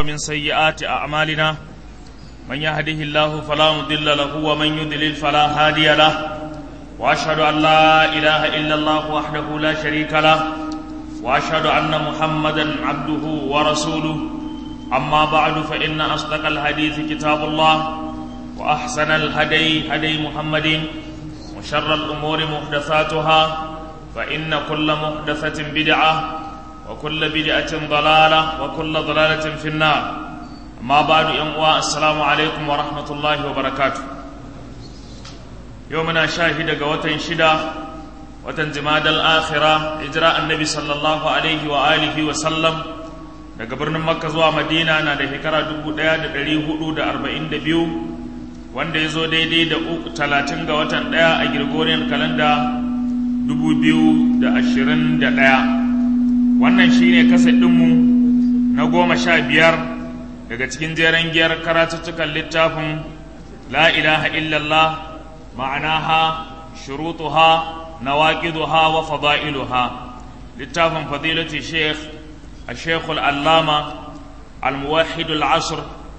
ومن سيئات أعمالنا من يهده الله فلا مضل له ومن يضلل فلا هادي له وأشهد أن لا إله إلا الله وحده لا شريك له وأشهد أن محمدا عبده ورسوله أما بعد فإن أصدق الحديث كتاب الله وأحسن الهدي هدي محمد وشر الأمور محدثاتها فإن كل محدثة بدعة وكل بدعة ضلالة وكل ضلالة في النار أما بعد يوم السلام عليكم ورحمة الله وبركاته يومنا شاهد قوة شدة وتنزماد الآخرة إجراء النبي صلى الله عليه وآله وسلم daga birnin makka zuwa madina na da shekara 1442 wanda ya zo daidai da 30 ga watan ɗaya a gregorian kalanda 2021 wannan shine kaset ɗinmu na goma sha biyar daga cikin jeren giyar karatuttukan littafin la ilaha illallah ma'anaha shurutuha nawaqiduha wa fada'iluha littafin fadilati sheikh الشيخ العلامة الموحد العصر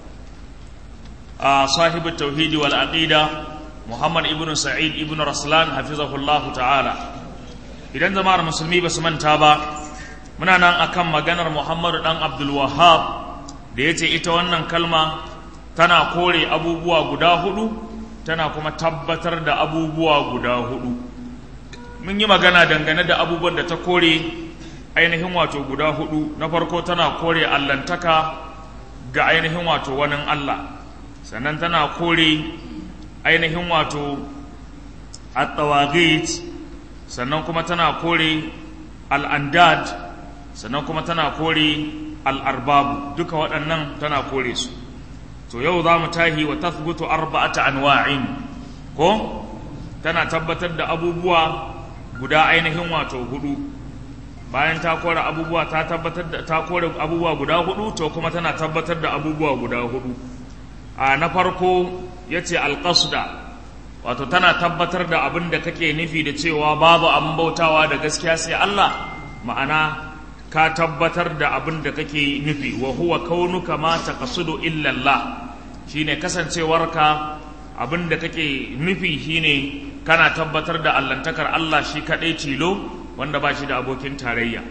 آه صاحب التوحيد والعقيدة محمد ابن سعيد ابن رسلان حفظه الله تعالى idan jama'ar musulmi ba su manta ba muna nan akan maganar muhammadu dan abdul wahab da ya ce ita wannan kalma tana kore abubuwa guda hudu tana kuma tabbatar da abubuwa guda hudu mun yi magana dangane da abubuwan da ta kore ainihin wato guda hudu na farko tana kore allantaka ga ainihin wato wani Allah sannan tana kore ainihin wato at-tawagit sannan kuma tana kore al-andad sannan kuma tana kore al-arbab duka waɗannan tana kore su to yau za mu tahi wa tathbutu arba'ata anwa'in ko tana tabbatar da abubuwa guda ainihin wato hudu bayan ta kore abubuwa ta tabbatar da ta kore abubuwa guda hudu to kuma tana tabbatar da abubuwa guda hudu a na farko yace alqasda wato tana tabbatar da abin da kake nufi da cewa babu abin bautawa da gaskiya sai Allah ma'ana ka tabbatar da abin da kake nufi wa huwa kaunuka ma taqsudu illa Allah shine kasancewarka abin da kake nufi shine kana tabbatar da allantakar Allah shi kadai tilo wanda ba shi da abokin tarayya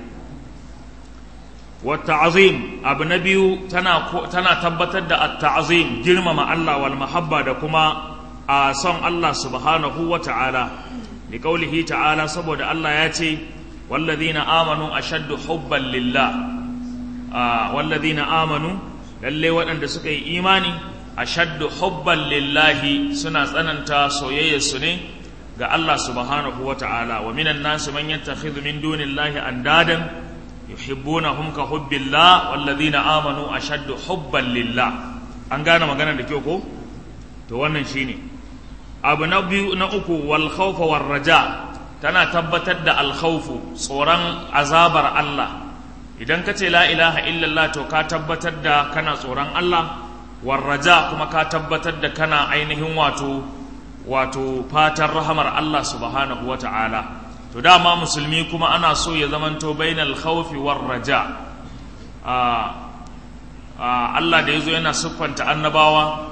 wata azim abu na biyu tana tabbatar da at-ta'zim girmama Allah wal mahabba da kuma a son Allah subhanahu wa ta'ala li qaulihi ta'ala saboda Allah ya ce wallazina amanu ashaddu hubban lillah wallazina amanu lalle waɗanda suka yi imani ashaddu hubban lillahi suna tsananta soyayyarsu ne ga Allah subhanahu wa ta'ala wa minan nasu man yattakhidhu min dunillahi andadan yuhibbunahum ka hubbillah walladhina amanu ashaddu hubban lillah an gane magana da kyau ko to wannan shine abu na biyu na uku wal khawfa war raja tana tabbatar da al khawfu tsoron azabar Allah idan ka ce la ilaha illallah to ka tabbatar da kana tsoron Allah war raja kuma ka tabbatar da kana ainihin wato wato fatan rahamar Allah subhanahu wa ta'ala to dama musulmi kuma ana so ya zamanto bainal khawfi war raja Allah da yazo yana siffanta annabawa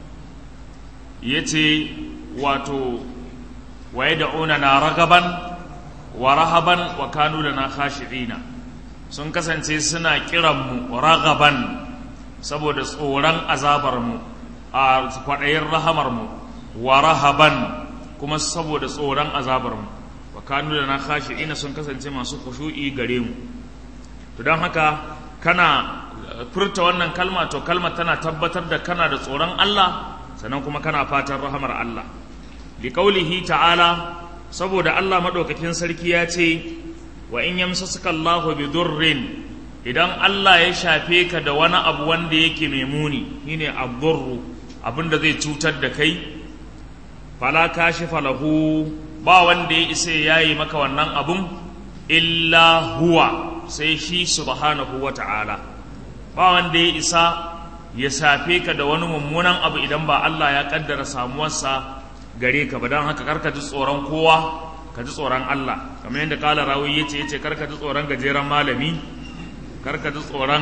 yace wato wa yad'una na ragaban wa rahaban wa kanu lana khashi'ina sun kasance suna kiran mu ragaban saboda tsoron azabar mu a kwaɗayin rahamar mu wa rahaban kuma saboda tsoron azabar mu wa kanu da na kashi ina sun kasance masu kushu'i gare mu to don haka kana furta wannan kalma to kalmar tana tabbatar da kana da tsoron Allah sannan kuma kana fatan rahamar Allah li qaulihi ta'ala saboda Allah madaukakin sarki ya ce wa in yamsasuka Allahu bi durrin idan Allah ya shafe ka da wani abu wanda yake mai muni shine abdurru abinda zai cutar da kai fala kashi falahu ba wanda ya isa ya yi maka wannan abun illa huwa sai shi subhanahu wa ta'ala ba wanda ya isa ya safe ka da wani mummunan abu idan ba Allah ya kaddara samuwarsa gare ka ba don haka karka ji tsoron kowa ka ji tsoron Allah kamar yadda kala rawi yace yace karka ji tsoron gajeren malami karka ji tsoron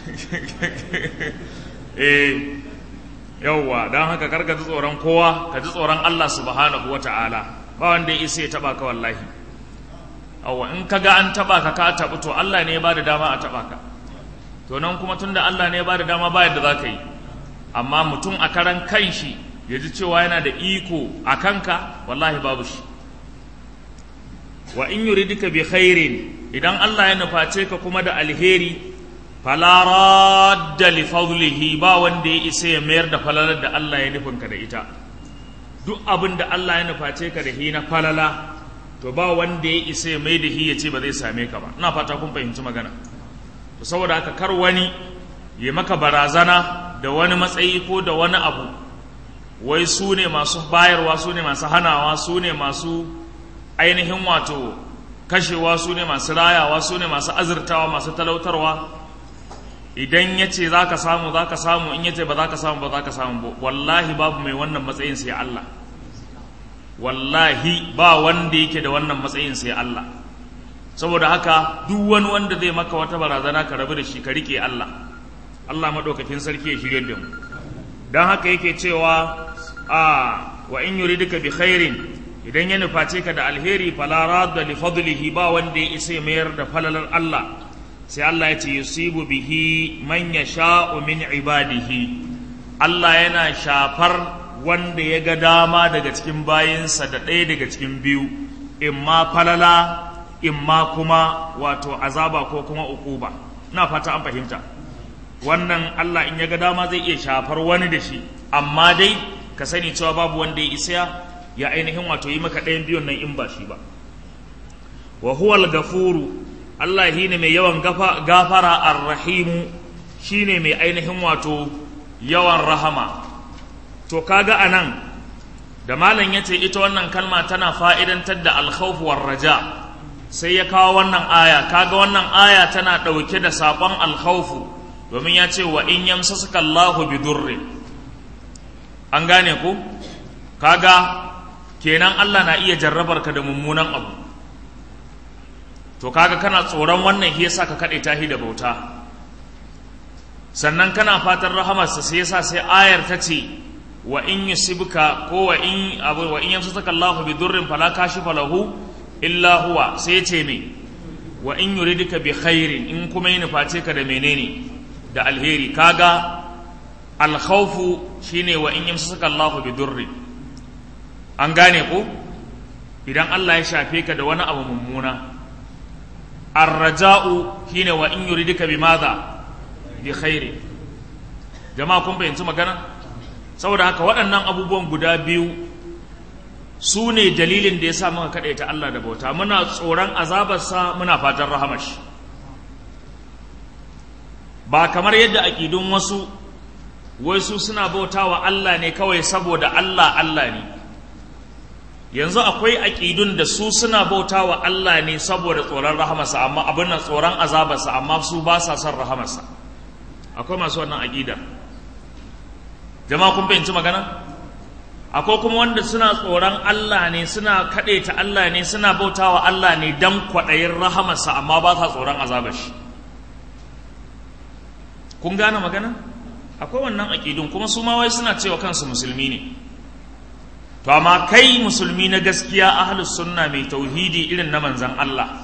eh yauwa don haka karka ji tsoron kowa ka ji tsoron Allah subhanahu wa ta'ala ba wanda ya isa ya taba ka wallahi yauwa in ka ga an taba ka ka tabu to Allah ne ya ba da dama a taba ka to nan kuma tunda Allah ne ya ba da dama ba yadda za ka yi amma mutum a karan kanshi ya ji cewa yana da iko a kanka wallahi babu shi wa in yuridika bi khairin idan Allah ya nuface ka kuma da alheri fala radda li fadlihi ba wanda ya isa ya mayar da falalar da Allah ya nufin ka da ita duk abin da Allah ya nuface ka da hi na falala to ba wanda ya isa ya mai da hi ya ce ba zai same ka ba ina fata kun fahimci magana to saboda haka kar wani ya maka barazana da wani matsayi ko da wani abu wai su ne masu bayarwa su ne masu hanawa su ne masu ainihin wato kashewa su ne masu rayawa su ne masu azurtawa masu talautarwa idan ya ce za ka samu za ka samu in ya ce ba za ka samu ba za ka samu ba wallahi babu mai wannan matsayin sai Allah wallahi ba wanda yake da wannan matsayin sai Allah saboda haka duk wani wanda zai maka wata barazana ka rabu da shi ka rike Allah Allah maɗaukakin sarki ya shirye da mu don haka yake cewa a wa in yuridika bi khairin idan ya nuface ka da alheri fala radda li fadlihi ba wanda ya isa mayar da falalar Allah sai Allah ya ce yusibu bihi man yasha'u min ibadihi Allah yana shafar wanda ya ga dama daga cikin bayinsa da ɗaya daga cikin biyu imma falala imma kuma wato azaba ko kuma ukuba ina fata an fahimta wannan Allah in ya ga dama zai iya shafar wani da shi amma dai ka sani cewa babu wanda ya isa ya ainihin wato yi maka ɗayan biyun nan in ba shi ba wa huwal gafuru Allah shi ne mai yawan gafara arrahimu shi ne mai ainihin wato yawan rahama to kaga anan da malam ya ce ita wannan kalma tana fa'idantar da alkhawf war raja sai ya kawo wannan aya kaga wannan aya tana ɗauke da saƙon alkhawfu domin ya ce wa in yamsasuka Allahu bi durri an gane ku kaga kenan Allah na iya jarrabar ka da mummunan abu to kaga kana tsoron wannan shi yasa ka kade tahi da bauta sannan kana fatan rahamarsa sai yasa sai ayar ta ce wa in yusibka ko wa in abu wa in yamsaka Allahu bi durrin fala kashifa lahu illa huwa sai ce me wa in yuridika bi khairin in kuma yi nuface ka da menene da alheri kaga alkhawfu shine wa in yamsaka Allahu bi durri an gane ko idan Allah ya shafe ka da wani abu mummuna arraja'u shine wa in yuridika bi madha bi khairi jama'a kun fahimci magana saboda haka waɗannan abubuwan guda biyu su ne dalilin da ya sa muka kaɗaita Allah da bauta muna tsoron azabarsa muna fatan rahamashi ba kamar yadda aƙidun wasu wai su suna bauta wa Allah ne kawai saboda Allah Allah ne yanzu akwai aƙidun da su suna bauta wa Allah ne saboda tsoron rahamarsa amma abin nan tsoron azabarsa amma su ba sa son rahamarsa akwai masu wannan aƙida jama'a kun fahimci magana akwai kuma wanda suna tsoron Allah ne suna kaɗaita Allah ne suna bauta wa Allah ne don kwaɗayin rahamarsa amma ba sa tsoron azabar shi kun gane magana akwai wannan aƙidun kuma su ma wai suna cewa kansu musulmi ne to amma kai musulmi na gaskiya ahlus sunna mai tauhidi irin na manzan Allah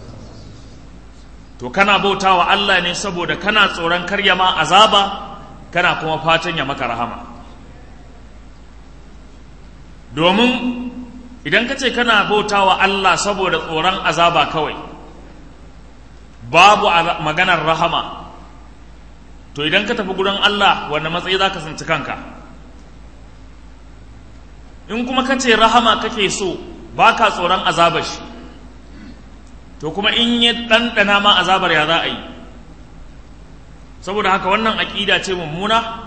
to kana bauta wa Allah ne saboda kana tsoron karya ma azaba kana kuma fatan ya maka rahama domin idan ka ce kana bauta wa Allah saboda tsoron azaba kawai babu maganar rahama to idan ka tafi gurin Allah wanda matsayi za ka tsinci kanka in kuma ka ce rahama kake so ba ka tsoron azabar shi to kuma in ya ɗanɗana ma azabar ya za a yi saboda haka wannan aƙida ce mummuna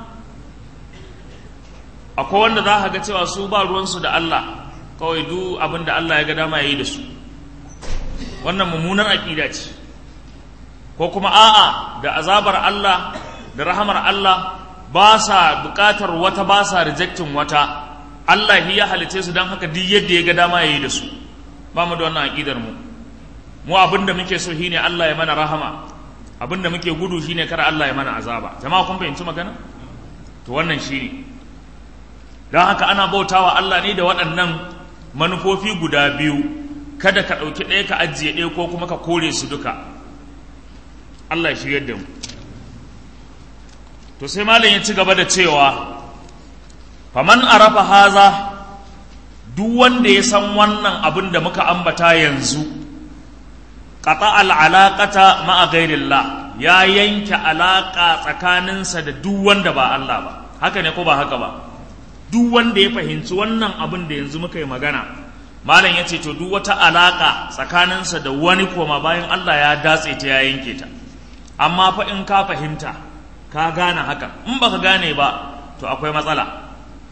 akwai wanda za ka ga cewa su ba ruwansu da Allah kawai duk abin da Allah ya ga dama ya yi da su wannan mummunar aƙida ce ko kuma a'a da azabar Allah da rahamar Allah ba sa buƙatar wata ba sa rejectin wata Allah ya halice su don haka duk yadda ya ga dama ya yi da su ba mu da wannan aƙidar mu mu abin da muke so shine Allah ya mana rahama abin da muke gudu shine kar Allah ya mana azaba jama'a kun fahimci magana to wannan shine don haka ana bautawa Allah ne da waɗannan manufofi guda biyu kada ka ɗauki ɗaya ka ajiye ɗaya ko kuma ka kore su duka Allah ya shiryar da mu to sai malam ya ci gaba da cewa faman arafa haza duk wanda ya san wannan abin da muka ambata yanzu qata al'alaƙata ma'a ghairillah ya yanke alaƙa tsakaninsa da duk wanda ba Allah ba haka ne ko ba haka ba duk wanda ya fahimci wannan abin da yanzu muka yi magana malam ya ce to duk wata alaƙa tsakaninsa da wani koma bayan Allah ya datse ta ya yanke ta amma fa in ka fahimta ka gane haka in baka gane ba to akwai matsala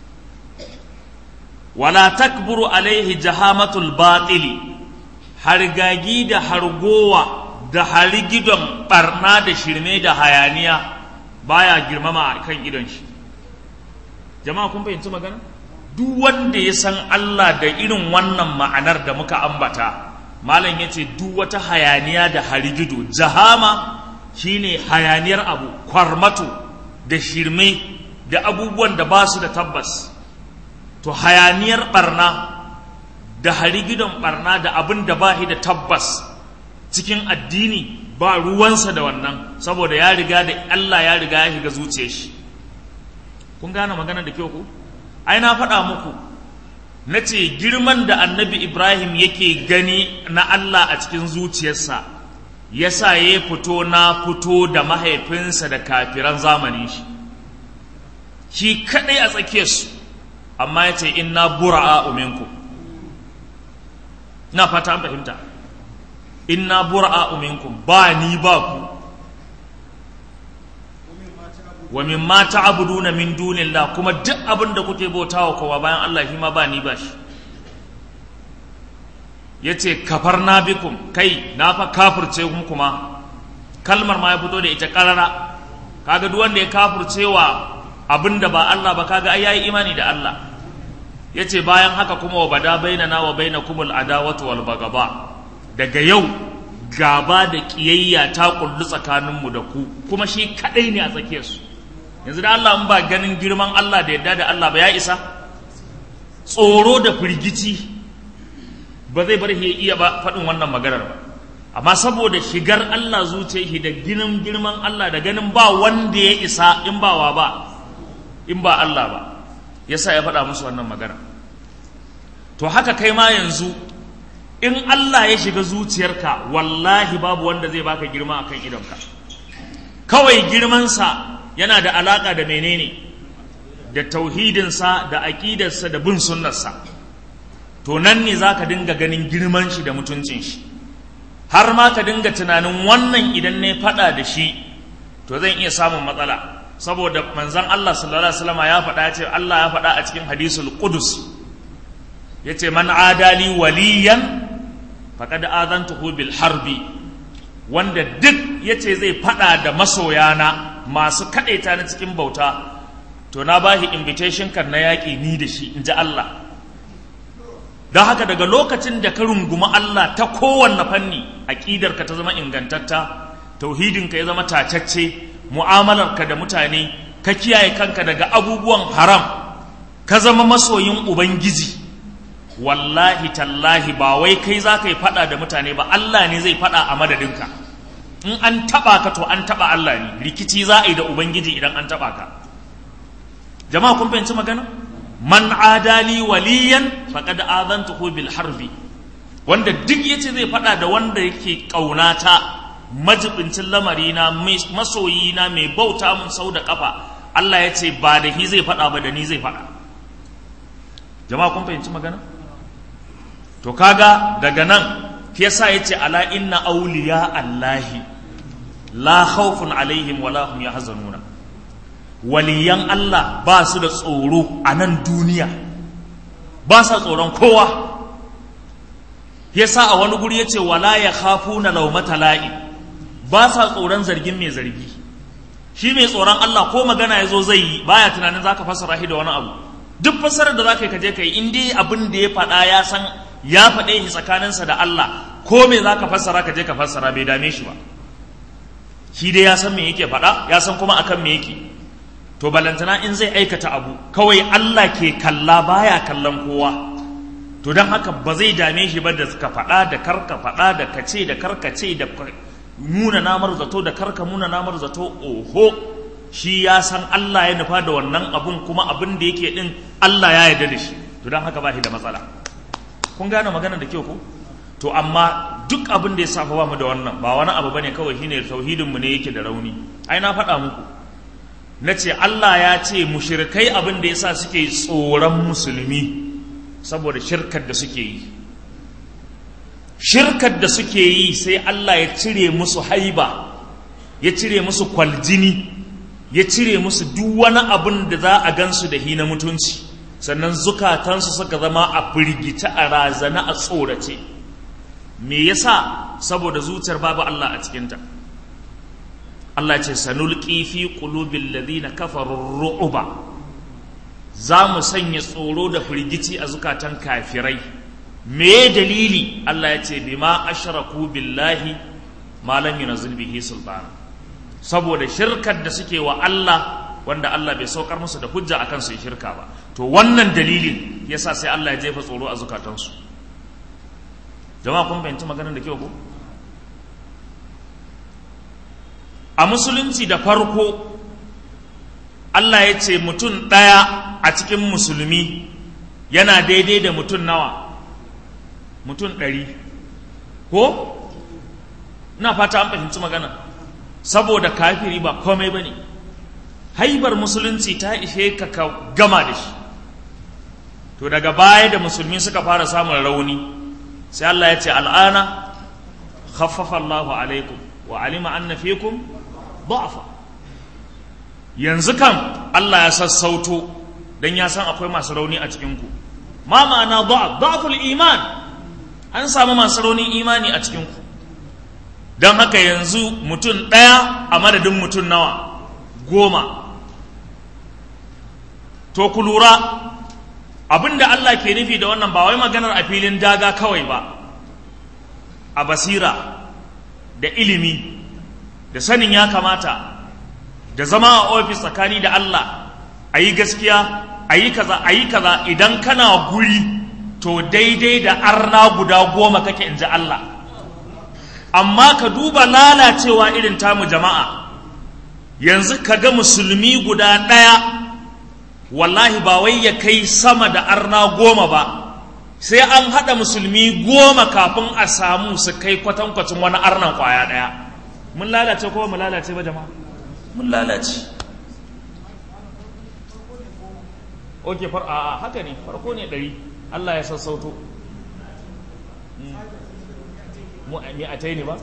wala takburu alaihi jahamatul batili hargagi da hargowa da harigidon barna da shirme da hayaniya baya girmama a kan idon shi jama'a kun fahimci magana duk wanda ya san Allah da irin wannan ma'anar da muka ambata malam ya ce duk wata hayaniya da harigido jahama shine hayaniyar abu kwarmato da shirme da abubuwan da ba su da tabbas to hayaniyar barna da harigidon barna da abin da ba da tabbas cikin addini ba ruwansa da wannan saboda ya riga da Allah ya riga ya shiga zuciyar shi kun gane magana da kyau ku ai na faɗa muku na ce girman da annabi ibrahim yake gani na Allah a cikin zuciyarsa ya sa ya fito na fito da mahaifinsa da kafiran zamanin shi shi kaɗai a tsakiyarsu amma ya ce inna bura'a uminku na fata an fahimta inna bura'a minkum ba ni ba ku wa mimma ta'buduna min dunillah kuma duk abin da kuke bautawa kowa bayan Allah shi ma ba ni ba shi yace kafarna bikum kai na fa kafirce mu kuma kalmar ma ya fito da ita karara kaga duk wanda ya kafircewa abin da ba Allah ba kaga ai yayi imani da Allah yace bayan haka kuma wa bada bainana wa bainakumul adawatu wal bagaba daga yau gaba da ƙiyayya ta kullu tsakaninmu da ku kuma shi kaɗai ne a tsakiyarsu yanzu da Allah in ba ganin girman Allah da yadda da Allah ba ya isa tsoro da firgici ba zai bar ya iya ba faɗin wannan maganar ba amma saboda shigar Allah zuciyar shi da ginin girman Allah da ganin ba wanda ya isa in ba wa ba in ba Allah ba yasa ya faɗa musu wannan magana to haka kai ma yanzu in Allah ya shiga zuciyarka wallahi babu wanda zai baka girma akan idonka kawai girmansa yana da alaka da menene da tauhidinsa da aƙidarsa da bin sunnarsa to nan ne za ka dinga ganin girman shi da mutuncin shi har ma ka dinga tunanin wannan idan ne faɗa da shi to zan iya samun matsala saboda manzon Allah sallallahu alaihi wasallam ya faɗa ya ce Allah ya faɗa a cikin hadisul qudus yace man adali waliyan faƙad azantuhu bil harbi wanda duk yace zai faɗa da masoyana masu kaɗaita na cikin bauta to na bashi invitation kan na yaƙi ni da shi in ji Allah don haka daga lokacin da ka runguma Allah ta kowanne fanni aƙidarka ta zama ingantatta tauhidinka ya zama tacacce mu'amalarka da mutane ka kiyaye kanka daga abubuwan haram ka zama masoyin ubangiji wallahi tallahi ba wai kai za ka yi faɗa da mutane ba Allah ne zai faɗa a madadinka in an taɓa ka to an taɓa Allah ne rikici za a yi da Ubangiji idan an taɓa ka jama'a kun fahimci magana man adali waliyan faqad azantuhu bil harbi wanda duk yace zai faɗa da wanda yake ƙaunata majibincin lamarina masoyina mai bauta mun sau da ƙafa Allah ya ce ba da hi zai faɗa ba da ni zai faɗa jama'a kun fahimci magana to kaga daga nan yasa yace ala inna awliya allahi la khawfun alaihim wala hum yahzanuna waliyan Allah ba su da tsoro a nan duniya ba sa tsoron kowa yasa a wani guri yace wala ya khafuna lawmata la'i ba sa tsoron zargin mai zargi shi mai tsoron Allah ko magana yazo zai yi baya tunanin zaka fassara shi da wani abu duk fassarar da zaka yi kaje kai in dai abin da ya faɗa ya san ya faɗe shi tsakaninsa da Allah ko me za ka fassara ka je ka fassara bai dame shi ba shi dai ya san me yake faɗa ya san kuma akan me yake to balantana in zai aikata abu kawai Allah ke kalla baya kallon kowa to don haka ba zai dame shi ba da ka faɗa da karka faɗa da kace da karkace da muna namar zato da karka muna namar zato oho shi ya san Allah ya nufa da wannan abun kuma abin da yake din Allah ya yarda da shi to don haka ba shi da matsala kun gane magana da kyau ko to amma duk abin da ya safa ba mu da wannan ba wani abu bane kawai shine tauhidin mu ne yake da rauni ai na faɗa muku na ce Allah ya ce mushrikai abin da yasa suke tsoron musulmi saboda shirkar da suke yi shirkar da suke yi sai Allah ya cire musu haiba ya cire musu kwaljini ya cire musu duk wani abin da za a gansu da hina mutunci sannan zukatansu suka zama a firgita a razana a tsorace me yasa saboda zuciyar babu Allah a cikinta Allah ce sanulqi fi qulubil ladina kafaru ru'ba za mu sanya tsoro da firgici a zukatan kafirai me dalili Allah ya ce bima ashraku billahi ma lam yunzil bihi sultana saboda shirkar da suke wa Allah wanda Allah bai saukar musu da hujja akan su shirka ba to wannan dalilin yasa sai Allah ya jefa tsoro a zukatansu jama'a kun fahimci maganar da kyau ko a musulunci da farko Allah ya ce mutum ɗaya a cikin musulmi yana daidai da mutum nawa mutum ɗari ko ina fata an fahimci magana saboda kafiri ba komai ba ne haibar musulunci ta ishe ka ka gama da shi to daga baya da musulmi suka fara samun rauni sai Allah ya ce al'ana khaffafa Allahu alaikum wa alima anna fikum da'fa yanzu kan Allah ya sassauto dan ya san akwai masu rauni a cikin ku ma ma'ana da'af da'ful iman an samu masu raunin imani a cikin ku dan haka yanzu mutum ɗaya a madadin mutum nawa goma to ku lura abinda Allah ke nufi da wannan ba wai maganar a filin daga kawai ba a basira da ilimi da sanin ya kamata da zama a ofis tsakani da Allah a yi gaskiya a yi kaza a yi kaza idan kana guri to daidai da arna guda goma kake in ji Allah amma ka duba lalacewa irin tamu jama'a yanzu ka ga musulmi guda ɗaya wallahi ba wai ya kai sama da arna goma ba sai an haɗa musulmi goma kafin a samu su kai kwatankwacin wani arnan kwaya ɗaya mun lalace ko mu lalace ba jama'a mun lalace oke far a haka ne farko ne ɗari Allah ya sassauto mu a tai ne ba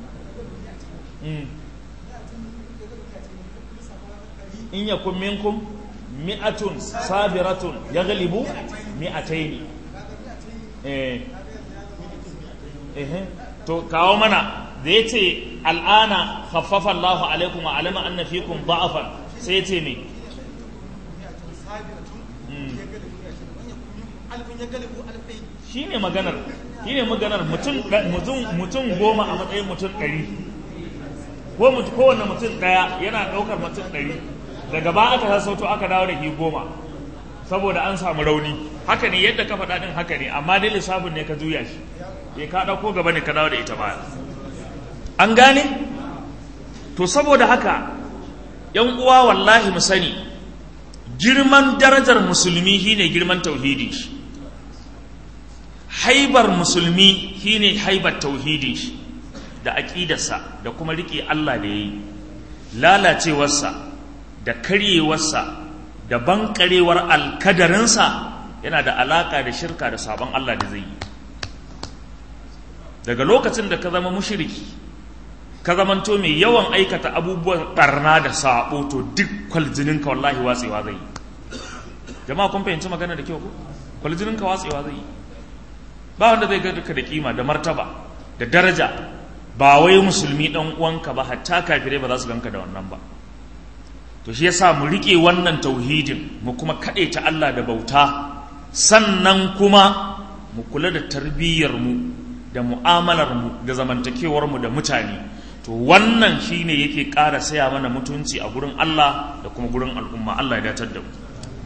in yakun minkum mi'atun sabiratun ya galibu mi'ataini eh eh to kawo mana da ya ce al'ana khaffafa Allah alaikum wa alama anna fikum da'afan sai ya ce me shi ne maganar shi ne maganar mutum goma a matsayin mutum ɗari ko kowane mutum ɗaya yana ɗaukar mutum ɗari daga ba aka sassauto aka dawo da shi goma saboda an samu rauni haka ne yadda ka faɗa ɗin haka ne amma dai lissafin ne ka juya shi ya ka ɗauko gaba ne ka dawo da ita baya an gane to saboda haka yan uwa wallahi mu sani girman darajar musulmi shine girman tauhidi shi haibar musulmi shine haibar tauhidi shi da aƙidarsa da kuma riƙe Allah da ya yi lalacewarsa da karyewarsa da bankarewar alkadarinsa yana da alaƙa da shirka da sabon Allah da zai yi daga lokacin da ka zama mushiriki ka zamanto mai yawan aikata abubuwan barna da sabo to duk kwaljininka wallahi watsewa zai yi jama'a kun fahimci magana da kyau ko kwaljininka watsewa zai yi ba wanda zai ga da kima da martaba da daraja ba wai musulmi dan uwanka ba hatta kafirai ba za su ganka da wannan ba to shi yasa mu rike wannan tauhidin mu kuma ta Allah da bauta sannan kuma mu kula da tarbiyyar mu da mu'amalar mu da zamantakewar mu da mutane to wannan shine yake ƙara saya mana mutunci a gurin Allah da kuma gurin al'umma Allah ya datar da mu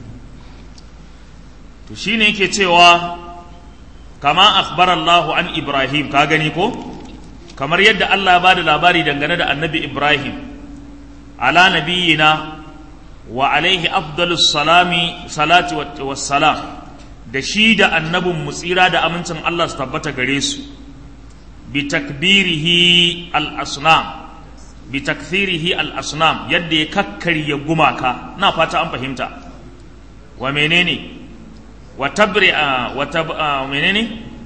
to shine yake cewa kama akhbara Allah an Ibrahim ka gani ko kamar yadda Allah ya bada labari dangane da annabi Ibrahim ala nabiyina wa alaihi afdalus salami salati wassalam da shi da annabin mu tsira da amincin Allah su tabbata gare su bi takbirihi al-asnam bi takfirihi al-asnam yadda ya kakkarya gumaka na fata an fahimta wa menene wa tabri'a wa tab menene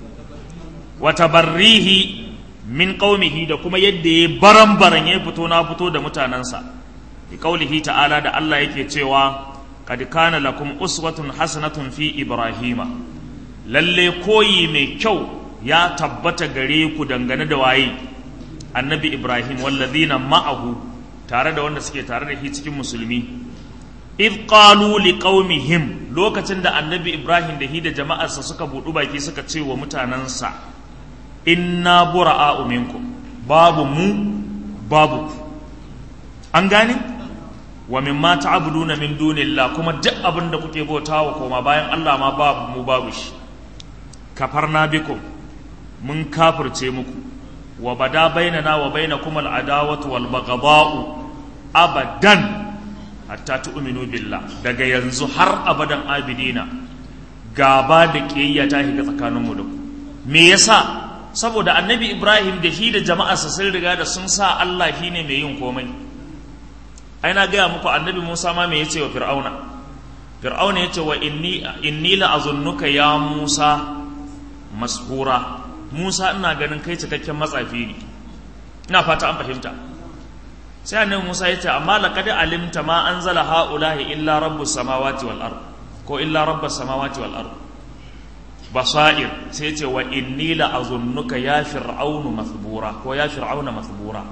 wa tabarrihi min qaumihi da kuma yadda ya baran-baran ya fito na fito da mutanansa bi qaulihi ta'ala da Allah yake cewa qad kana lakum uswatun hasanatun fi ibrahima lalle koyi mai kyau ya tabbata gare ku dangane da waye annabi ibrahim wallazina ma'ahu tare da wanda suke tare da shi cikin musulmi id qalu liqaumihim lokacin da annabi ibrahim da hi da jama'arsa suka budu baki suka ce wa mutanansa inna bura'a'u minkum babu mu babu ku an gane wa mimma ta'buduna min dunillah kuma duk abin da kuke bautawa koma bayan Allah ma babu mu babu shi kafarna bikum mun kafirce muku wa bada bainana wa bainakum al'adawatu wal baghdha'u abadan hatta tu'minu billah daga yanzu har abadan abidina gaba da kiyayya ta shiga tsakaninmu da ku me yasa saboda annabi Ibrahim da shi da jama'arsa sun riga da sun sa Allah shine mai yin komai ai na gaya muku annabi Musa ma me yace wa Fir'auna Fir'auna yace wa inni inni la azunnuka ya Musa mashura Musa ina ganin kai cikakken matsafi ne ina fata an fahimta sai annabi Musa yace amma laqad alimta ma anzala haulahi illa rabbus samawati wal ard ko illa rabbus samawati wal ard basair sai yace wa inni la azunnuka ya fir'aunu mathbura ko ya fir'auna mathbura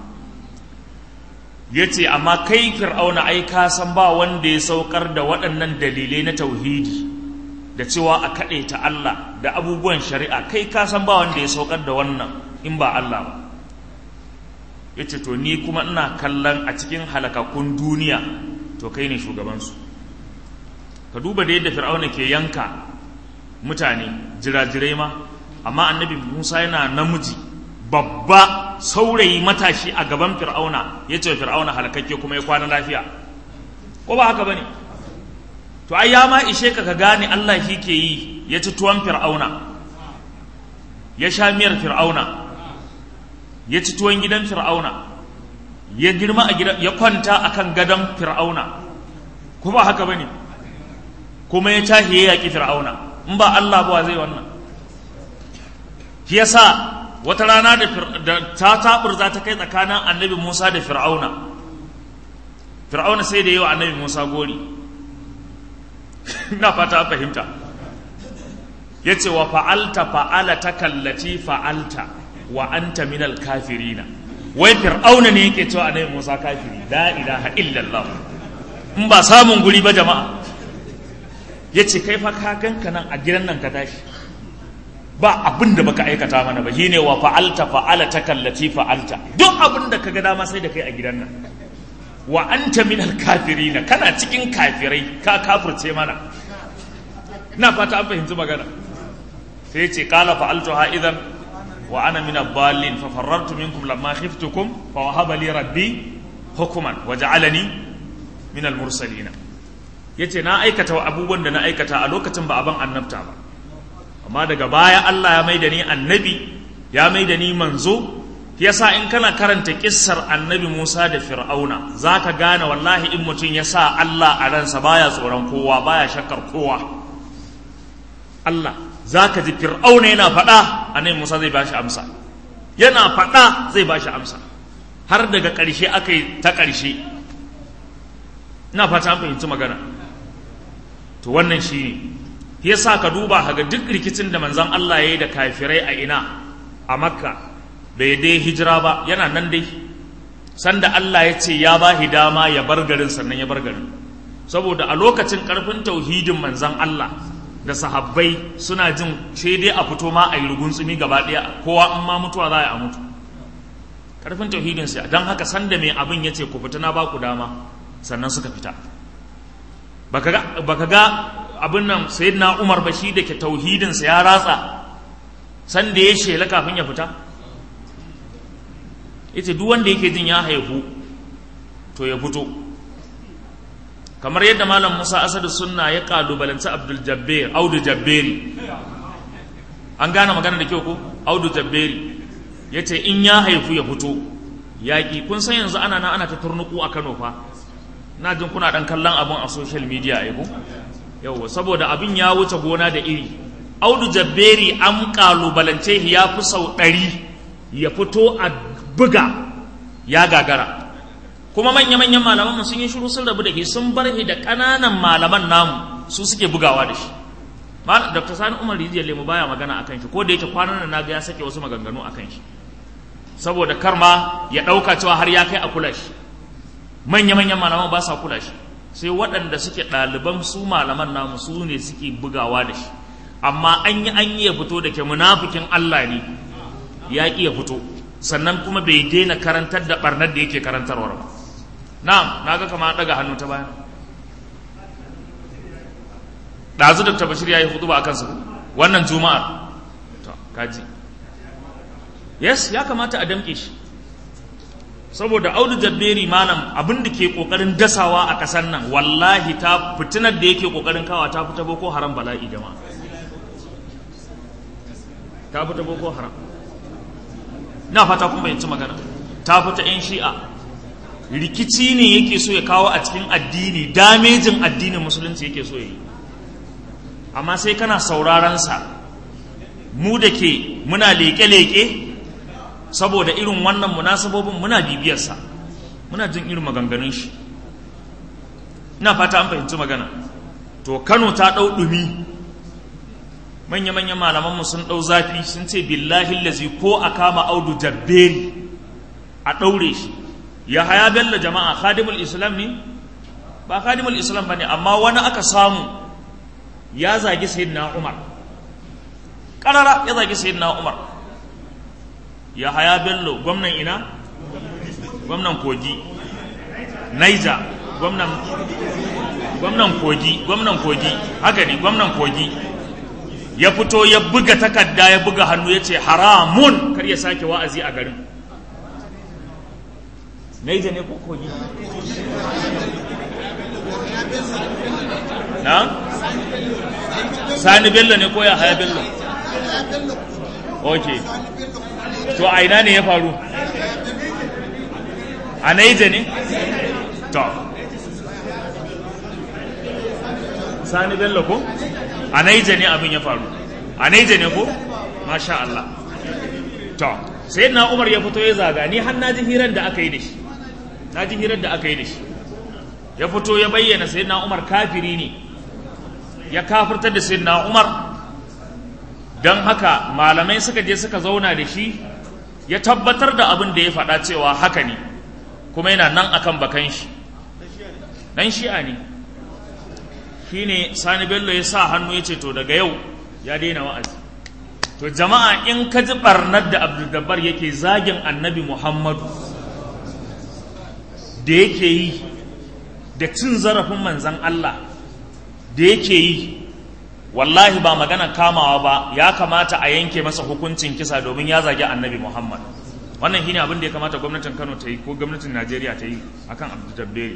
ya ce amma kai fir'auna ai ka san ba wanda ya saukar da waɗannan dalilai na tauhidi da cewa a kaɗe ta Allah da abubuwan shari'a kai ka san ba wanda ya saukar da wannan in ba Allah ba ya ce to ni kuma ina kallon a cikin halakakun duniya to kai ne shugabansu ka duba da yadda fir'auna ke yanka mutane jirajirai ma amma annabi musa yana namiji babba saurayi matashi a gaban fir'auna ya ce fir'auna halakakke kuma ya kwana lafiya ko ba haka bane to ai ya ma ishe ka ka gane Allah shi ke yi ya ci tuwon fir'auna ya sha miyar fir'auna ya ci tuwon gidan fir'auna ya girma a gidan ya kwanta akan gadon fir'auna ko ba haka bane kuma ya tashi ya yaki fir'auna in ba Allah ba zai wannan shi yasa wata rana da ta taɓur za ta kai tsakanin annabi Musa da Fir'auna Fir'auna sai da yi wa annabi Musa gori ina fata fahimta ya ce wa fa'alta fa'ala ta kallaci fa'alta wa anta minal kafirina wai Fir'auna ne yake cewa annabi Musa kafiri la ilaha illallah in ba samun guri ba jama'a ya ce kai fa ka ganka nan a gidan nan ka tashi ba abin da baka aikata mana ba shine wa fa'alta fa'alata kallati fa'alta duk abin da kaga dama sai da kai a gidan nan wa anta minal kafirin kana cikin kafirai ka kafirce mana ina fata an fahimci magana sai ce qala fa'altuha idan wa ana min ad-dallin fa farartu minkum lamma khiftukum fa wahaba li rabbi hukman wa ja'alani min al-mursalin yace na aikata abubuwan da na aikata a lokacin ba aban annabta ba amma daga baya Allah ya maida ni annabi ya maida ni manzo yasa in kana karanta kissar annabi Musa da Fir'auna zaka gane wallahi in mutum ya sa Allah a ransa baya tsoron kowa baya shakkar kowa Allah zaka ji Fir'auna yana faɗa annabi Musa zai bashi amsa yana faɗa zai bashi amsa har daga ƙarshe aka yi ta ƙarshe ina fata an fahimci magana to wannan shine yasa ka duba haga duk rikicin da manzon Allah ya yi da kafirai a ina a makka bai dai hijira ba yana nan dai sanda Allah ya ce ya ba dama ya bar garin sannan ya bar garin saboda a lokacin karfin tauhidin manzon Allah da sahabbai suna jin sai dai a fito ma a yi rugun tsumi gaba ɗaya kowa in ma mutuwa za a mutu karfin tauhidin su don haka sanda mai abin ya ce ku fita na ba ku dama sannan suka fita baka ga abin nan sayyidina umar ba shi da ke tauhidin sa ya ratsa sanda ya shela kafin ya fita ita duk wanda yake jin ya haihu to ya fito kamar yadda malam musa asadu sunna ya kalubalanci abdul jabbir audu jabberi an gane magana da kyau ko audu jabberi ya ce in ya haifu ya fito yaƙi kun san yanzu ana na ana ta turnuku a kano fa na jin kuna ɗan kallon abin a social media a ko yau saboda abin ya wuce gona da iri audu jabberi an kalubalance ya fi sau ɗari ya fito a buga ya gagara kuma manya-manyan malaman sun yi shiru sun rabu da shi sun bar shi da ƙananan malaman namu su suke bugawa da shi dr sani umar rijiyar lemu baya magana akan shi ko da yake kwanan nan naga ya sake wasu maganganu akan shi saboda kar ma ya ɗauka cewa har ya kai a kula shi manya-manyan malaman ba sa kula shi sai waɗanda suke ɗaliban su malaman namu su ne suke bugawa da shi amma an yi an yi ya fito da ke munafikin Allah ne ya ƙi ya fito sannan kuma bai daina karantar da ɓarnar da yake karantarwar ba na'am na ga kama daga hannu ta bayan ɗazu da bashir ya yi hudu ba a kansu wannan juma'ar to kaji yes ya kamata a damƙe shi saboda audu jabberi malam abin da ke ƙoƙarin dasawa a ƙasar nan wallahi ta fitinar da yake ƙoƙarin kawa ta fita boko haram bala'i jama'a ta fita boko haram na fata kun bayyanci magana ta fita 'yan shi'a rikici ne yake so ya kawo a cikin addini damejin addinin musulunci yake so ya yi amma sai kana saurarensa mu da ke muna leƙe-leƙe saboda irin wannan munasabobin muna bibiyarsa muna jin irin maganganun shi ina fata an fahimci magana to kano ta ɗau ɗumi manya-manyan malamanmu sun ɗau zafi sun ce billahi lazi ko a kama audu jabberi a ɗaure shi ya haya bello jama'a khadimul islam ne ba khadimul islam ba ne amma wani aka samu ya zagi sayyidina umar ƙarara ya zagi sayyidina umar ya haya bello gwamnan ina gwamnan kogi naija gwamnan gwamnan kogi gwamnan kogi haka ne gwamnan kogi ya fito ya buga takarda ya buga hannu ya ce haramun kar ya sake wa'azi a garin naija ne ko kogi na sani bello ne ko ya haya bello ok to a ina ne ya faru a naija ne to sani bello ko a naija ne abin ya faru a naija ne ko masha Allah to sai na umar ya fito ya zaga ni har naji hirar da aka yi da shi naji hirar da aka yi da shi ya fito ya bayyana sai na umar kafiri ne ya kafirtar da sai na umar don haka malamai suka je suka zauna da shi ya tabbatar da abin da ya faɗa cewa haka ne kuma yana nan akan bakan shi dan shi'a ne shine sani bello ya sa hannu ya ce to daga yau ya daina wa'azi to jama'a in ka ji barnar da abdulgabbar yake zagin annabi muhammadu da yake yi da cin zarafin manzan allah da yake yi wallahi ba magana kamawa ba ya kamata a yanke masa hukuncin kisa domin ya zagi annabi muhammad wannan shine abin da ya kamata gwamnatin kano ta yi ko gwamnatin najeriya ta yi akan abdul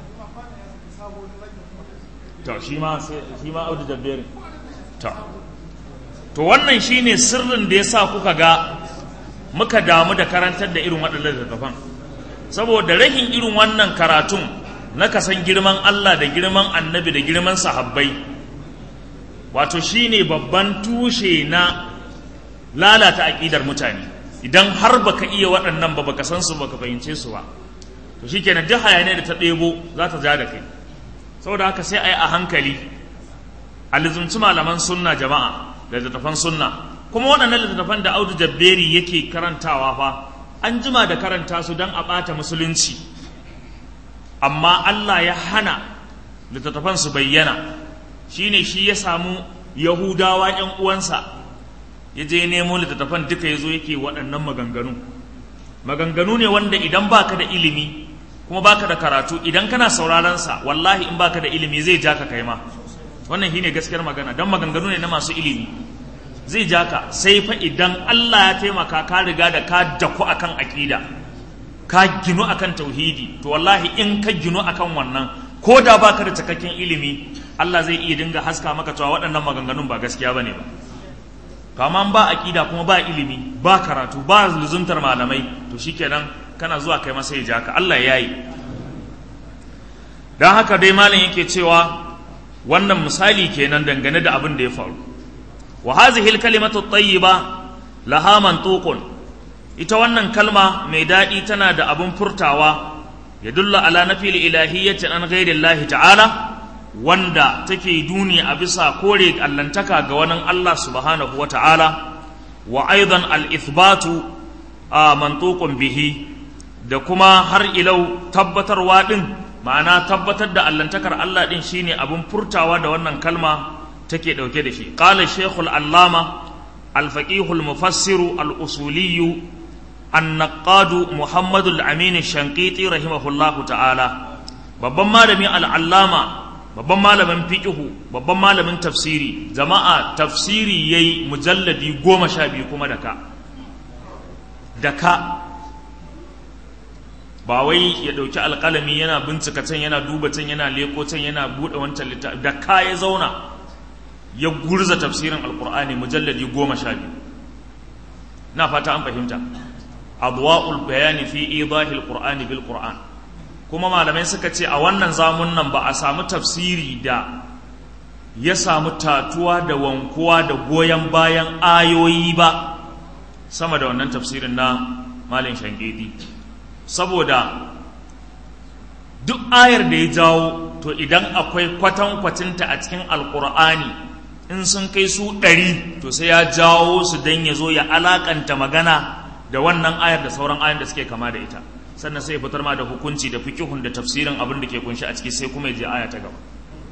to shi ma shi ma Audu Jabberi to to wannan shine sirrin da yasa kuka ga muka damu da karantar da irin waɗannan littattafan saboda rahin irin wannan karatun na kasan girman Allah da girman annabi da girman sahabbai wato shine babban tushe na lalata aƙidar mutane idan har baka iya waɗannan ba baka san su baka fahimce su ba to shikenan duk hayanai da ta ɗebo za ta ja da kai saboda haka sai a yi a hankali a lizumci malaman sunna jama'a da littattafan sunna kuma waɗannan littattafan da audu jabberi yake karantawa fa an jima da karanta su don a ɓata musulunci amma Allah ya hana littattafan su bayyana shine shi ya samu yahudawa ‘yan uwansa ya je nemo littattafan duka ya zo yake waɗannan maganganu maganganu ne wanda idan baka da ilimi kuma baka da karatu idan kana sauraron sa wallahi in baka da ilimi zai ja ka kai ma wannan shine gaskiyar magana dan maganganu ne na masu ilimi zai ja ka sai fa idan Allah ya taimaka ka riga da ka daku akan aqida ka ginu akan tauhidi to wallahi in ka ginu akan wannan ko da baka da cikakken ilimi Allah zai iya dinga haska maka cewa waɗannan maganganun ba gaskiya bane ba to amma ba aqida kuma ba ilimi ba karatu ba luzuntar malamai to shikenan kana zuwa kai masa ya ja ka Allah ya yi dan haka dai malam yake cewa wannan misali kenan dangane da abin da ya faru wa hadhihi al-kalimatu at-tayyiba laha mantuqun ita wannan kalma mai daɗi tana da abin furtawa ya dulla ala nafi ilahiyyati an ghairi Allah ta'ala wanda take duni a bisa kore allantaka ga wani Allah subhanahu wa ta'ala wa aidan al-ithbatu a mantuqun bihi da kuma har ilau tabbatarwa din ma'ana tabbatar da allantakar Allah din shine abin furtawa da wannan kalma take dauke da shi qala shaykhul allama al-faqihul mufassiru al-usuliyyu النقاد محمد الأمين الشنقيطي رحمه الله تعالى babban malami al'allama babban malamin fiƙihu babban malamin tafsiri jama'a tafsiri ya yi mujalladi goma sha biyu kuma da ka da ka ba wai ya ɗauki alƙalami yana bincika can yana duba can yana leko can yana buɗe wancan littafi da ka ya zauna ya gurza tafsirin alƙur'ani mujalladi goma sha biyu na fata an fahimta adwa'ul bayani fi idahil qur'ani bil qur'an kuma malamai suka ce a wannan zamun nan ba a samu tafsiri da ya samu tatuwa da wankuwa da goyon bayan ayoyi ba sama da wannan tafsirin na malin shangedi saboda duk ayar da ya jawo to idan akwai kwatankwacinta a cikin alkur'ani in sun kai su ɗari to sai ya jawo su don ya zo ya alakanta magana da wannan ayar da sauran ayar da suke kama da ita sannan sai ya fitar ma da hukunci da fikihun da tafsirin abin da ke kunshi a ciki sai kuma ya je aya ta gaba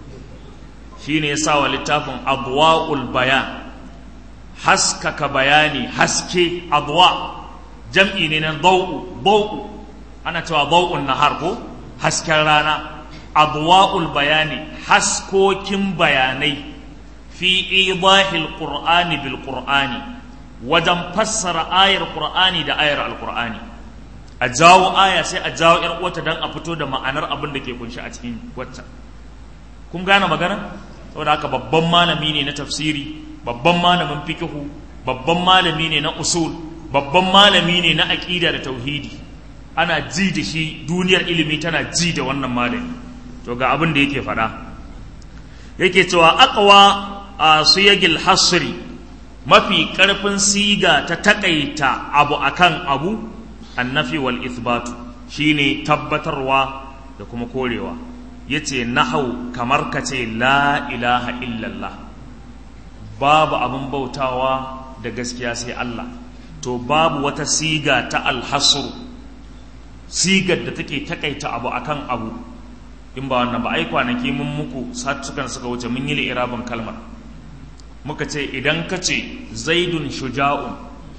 shine yasa wa littafin adwa'ul bayan haskaka bayani haske adwa jam'i ne na daw'u daw'u ana cewa daw'un nahar ko hasken rana adwa'ul bayani haskokin bayanai fi idahil qur'ani bil qur'ani wajen fassara ayar qur'ani da ayar alqur'ani a jawo aya sai a jawo yar uwata dan a fito da ma'anar abin da ke kunshi a cikin wacce kun gane magana saboda haka babban malami ne na tafsiri babban malamin fikihu babban malami ne na usul babban malami ne na aqida da tauhidi ana ji da shi duniyar ilimi tana ji da wannan malami to ga abin da yake faɗa yake cewa aqwa a suyagil hasri mafi ƙarfin siga ta taƙaita abu akan abu annafi wal ithbatu shine tabbatarwa da kuma korewa yace nahau kamar ka ce la ilaha illallah babu abin bautawa da gaskiya sai Allah to babu wata siga ta alhasru sigar da take takaita abu akan abu in ba wannan ba ai kwanaki mun muku satukan suka wuce mun yi li'irabin kalmar muka ce idan ka ce zaidun shuja'un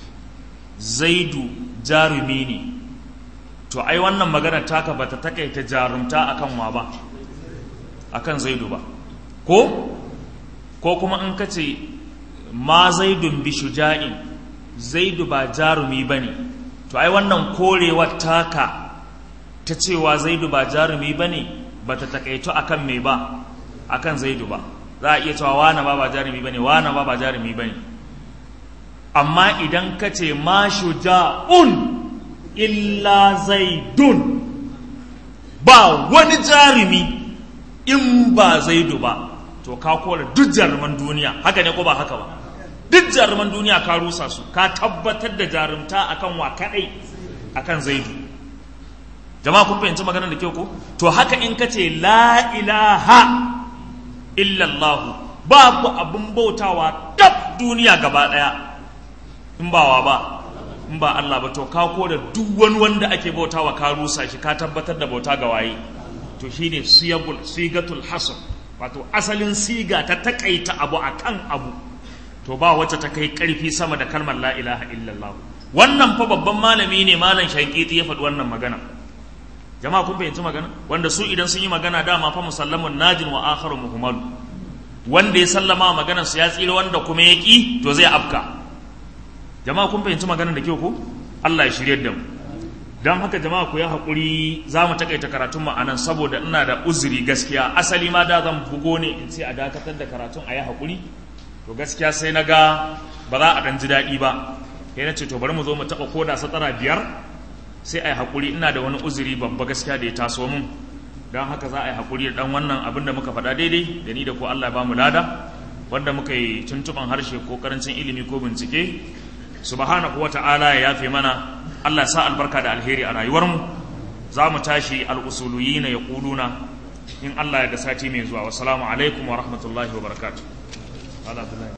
zaidu jarumi ne to ai wannan magana taka bata takaita jarumta akan wa ba akan zaidu ba ko ko kuma in ka ce ma zaidun bi shuja'in zaidu ba jarumi bane to ai wannan korewar taka ta cewa zaidu ba jarumi bane bata takaito akan me ba akan zaidu ba za a iya cewa wane ba ba jarumi bane wane ba ba jarumi bane amma idan ka ce ma shuja'un illa zaidun ba wani jarumi in ba zaidu ba to ka kora duk jaruman duniya haka ne ko ba haka ba duk jaruman duniya ka rusa su ka tabbatar da jarumta akan wa kadai akan zaidu jama'a kun fahimci maganar da kyau ko to haka in ka ce la ilaha illallahu babu abin bautawa dab duniya gaba daya in ba wa ba in ba Allah ba to ka da duk wani wanda ake bautawa ka rusa shi ka tabbatar da bauta ga waye to shine siyagul sigatul hasr wato asalin siga ta takaita abu akan abu to ba wacce ta kai karfi sama da kalmar la ilaha illallah wannan fa babban malami ne malam shankiti ya faɗi wannan magana jama'a kun fahimci magana wanda su idan sun yi magana dama fa musallamun najin wa akharu muhmalu wanda ya sallama maganar su ya tsira wanda kuma ya ki to zai afka jama'a kun fahimci maganar da kyau ko Allah ya shirye da mu don haka jama'a ku ya haƙuri za mu takaita karatun mu anan saboda ina da uzuri gaskiya asali ma da zan bugo ne in ce a dakatar da karatun a yi haƙuri to gaskiya sai na ga ba za a ɗan ji daɗi ba sai na ce to bari mu zo mu taɓa koda satara biyar sai a yi haƙuri ina da wani uzuri babba gaskiya da ya taso mun don haka za a yi haƙuri da ɗan wannan abin da muka faɗa daidai da ni da ko Allah ya ba mu lada wanda muka yi tuntuɓan harshe ko ƙarancin ilimi ko bincike subhanahu wata'ala ya yafe mana Allah ya sa albarka da alheri a rayuwarmu za mu tashi al'usuluyina ya ƙuluna in Allah ya da sati mai zuwa wassalamu alaikum wa rahmatullahi wa barakatuh